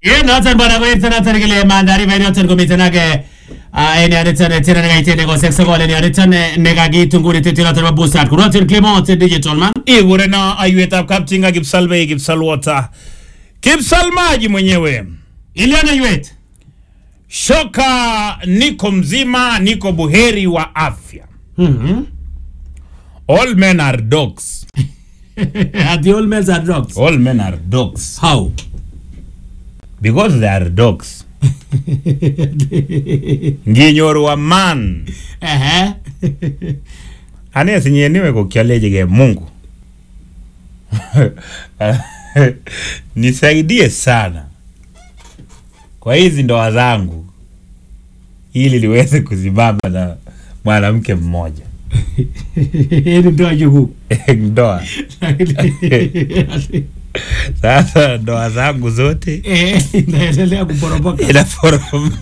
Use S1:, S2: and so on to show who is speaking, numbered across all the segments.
S1: Ye noton bwana koit noton kile mandari ba noton komiten ake en yoniton tena nekaiten nekosek sokol en yoniton nekakitun nguni tetu noton bo boostat kunoton Clement digital man
S2: igurena aiwetab kaptinga kipsalbei kipsalwota kipsalmaji mwenyewe
S1: iliona yuet
S2: shoka niko mzima niko buheri wa afya
S1: Mhm.
S2: all men are dogs
S1: At the old men are dogs.
S2: all men are dogs
S1: How?
S2: because they are dogs nginyoru a man
S1: Ehe.
S2: ane sinyeniwe kokiolechike mungu nisaidie sana kwa hizi ndoa zangu ili liweze kusimama na mwanamke mmoja
S1: Hili ndio jugu.
S2: ndoa sasa ndoa zangu zote
S1: Eh, inaendelea kuporomoka.
S2: inaporomoka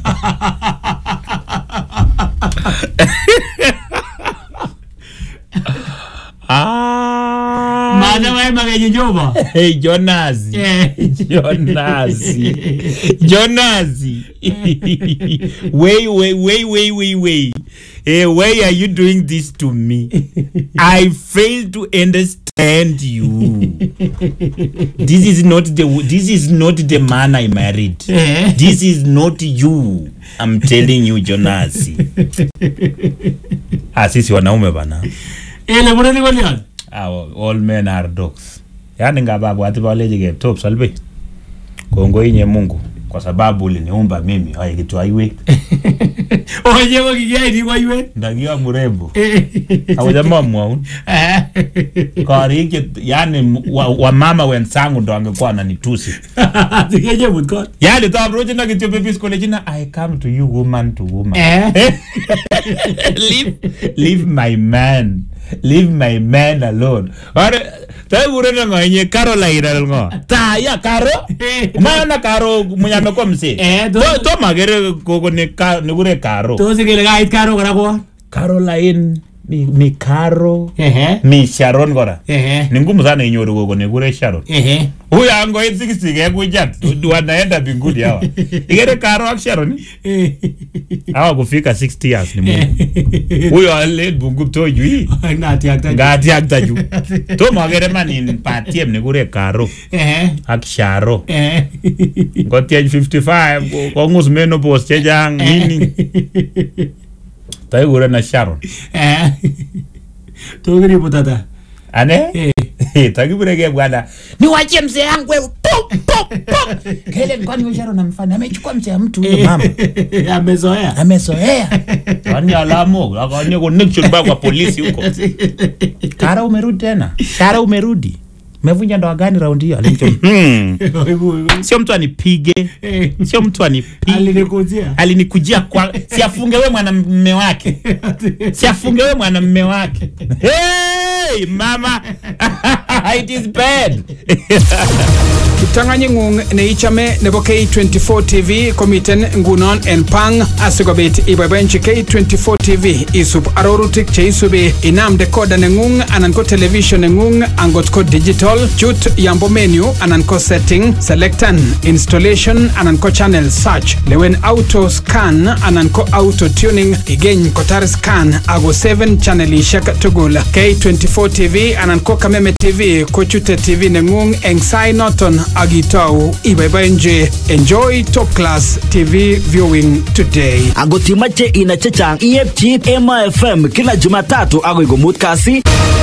S2: Ah.
S1: Maana wewe magenye nyoba.
S2: Hey, Jonasi.
S1: Eh.
S2: Jonasi. Jonasi. wait, wait, wait, wait, wait, wait. Hey, why are you doing this to me? I fail to understand you. this is not the this is not the man I married.
S1: Eh.
S2: This is not you. I'm telling you, Jonasi. ah, sisi wanaume bana.
S1: Ile mureni golion.
S2: Our, all men are dogs. Yaani ngababwati balejike top salbe. Kongo inye Mungu kwa sababu uliniumba mimi hai kitu haiwe
S1: Oye ko kigei ni kwa yuet.
S2: ndakiwa mrembo
S1: Eh.
S2: au jamaa mwaun
S1: Eh.
S2: kariki yani wa, wa mama wenzangu ndo angekuwa wananitusi
S1: Tigeje mutkot.
S2: yani tabroje na kityo pepis kole jina I come to you woman to woman
S1: Eh.
S2: leave leave my man leave my man alone ore tai burena nganye Caroline alngo ta ya karo umayona karo mwenye amekuwa mzee
S1: Eh,
S2: to
S1: to-
S2: to magere koko ni ka ni kure karo
S1: Tos kele kait karo kora kwa.
S2: Caroline mi, mi karo
S1: Ehe.
S2: mi Sharon kora
S1: Ehe.
S2: ni ngumu sana inyoru koko ni kure Sharon
S1: Ehe.
S2: huyu ango 60 kekujat wanaenda mbinguni hawa igere karo ak Sharon
S1: Eh.
S2: hawa kufika 60 years ni Mungu huyo ale bungu to jui
S1: Ngati akta.
S2: ngati aktaju to magere manin patiem ni kure karo
S1: Ehe.
S2: ak sharo
S1: Eh.
S2: ngotiech 55 kongus menopause chechang nini taikure na sharon
S1: Eh. To kiri putata.
S2: ane
S1: Eh.
S2: takipureke bwana niwachie mzee yangu wewe pop pop pop kele kwani huyo sharon amfanya amechukua mzee ya mtu huyo mama
S1: Amezoea.
S2: amezoea kwani alamo akanye connection ba kwa polisi huko kara umerudi tena kara umerudi umevunja ndoa gani raundi hiyo alimcho hmm. sio mtu anipige
S1: Eh.
S2: sio mtu anipige
S1: Alinikujia.
S2: alinikujia kwa siafunge we mwanamme wake siafunge we mwanamme wake hey, mama it is bad
S3: kiptanganying'ung neichome nebo K24 TV komiten ngunon en pang asikobit iboiboenchi K24 TV isub arorutik cheisubi inam decoder neng'ung anan ko television neng'ung angot ko digital chut yambo menu anan ko setting selectan installation anan ko channel search lewen auto scan anan ko auto tuning igeny kotar scan ako 7 channelishek tugul K24 TV anan ko Kameme TV kochute TV neng'ung eng sai noton ak itou iboiboenchi enjoy top class TV viewing today
S4: angot imache inai chechang iepchi Emo FM kila Jumatatu agoi komut kasi